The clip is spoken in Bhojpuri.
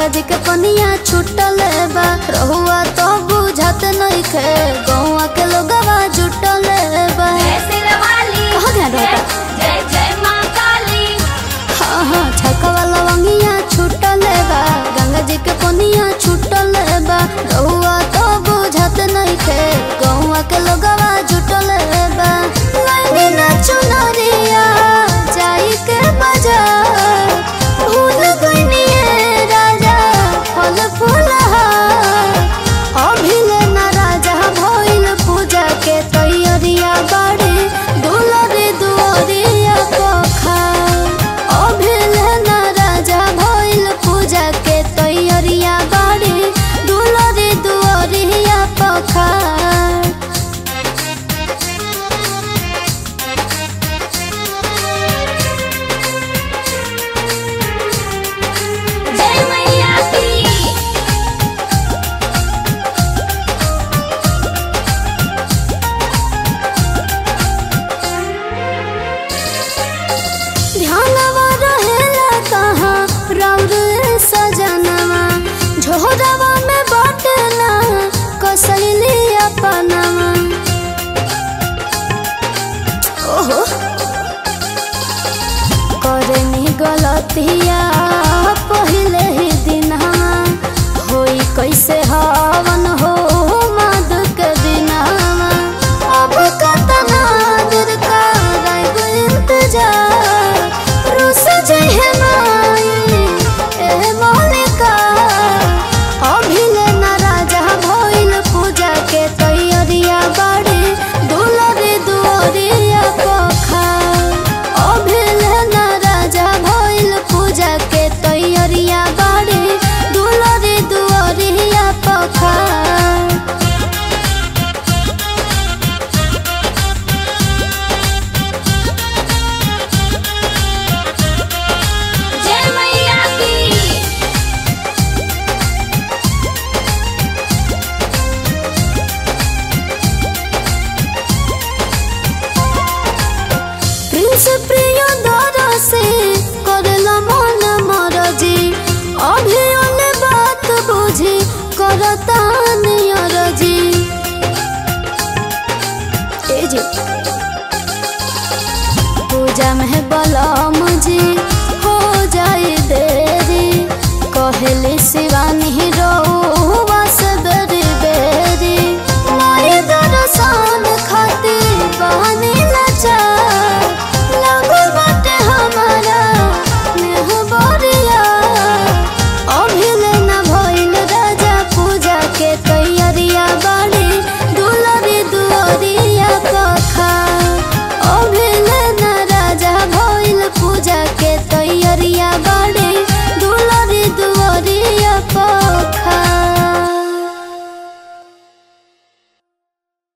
गंगा जी के पनिया छुटल बा रहुआ तो बुझत नइखे गौवा के लोगवा जुटल बा जय सिरवाली कहाँ ध्यान रहता? जय जय माँ काली हाँ हाँ छकवा लवंगिया छुटल बा गंगा जी के पनिया छुटल बा रहुआ तो बुझत नइखे गौवा के लोगवा जुटल बा लाइनी ना चुनरिया जाई के बाजार भूल गइनिए राजा फल फूलहार अभिले ना राजा भइल पूजा के तैयारिया बाड़ी दुलरे दुआरिया पोखर अभिले ना राजा भइल पूजा के तैयारिया बाड़ी दुलरे दुआरिया पोखर जय मैया की ध्यानवा रहेला कहाँ राउर सजनवा झोरवा में बाटला कसैली अपनवा ओहो करनी गलतिया पहले ही दिनवा होई कैसे हवन हो मद के दिनवा अब कतना दूर कराइब इंतजार रुस जहे माई ए मौलिका अभिले ना राजा भइल पूजा के तैयारिया बाड़ी दुलरे दुआरिया पोखर अभिले ना राजा भइल पूजा के तैयारिया बाड़ी दुलरे दुआरिया पोखर जय मैया की प्रिंस प्रिय दर से करला मन मरजी अभी ओने बात बुझी करता नियरजी ए जी पूजा में बलम जी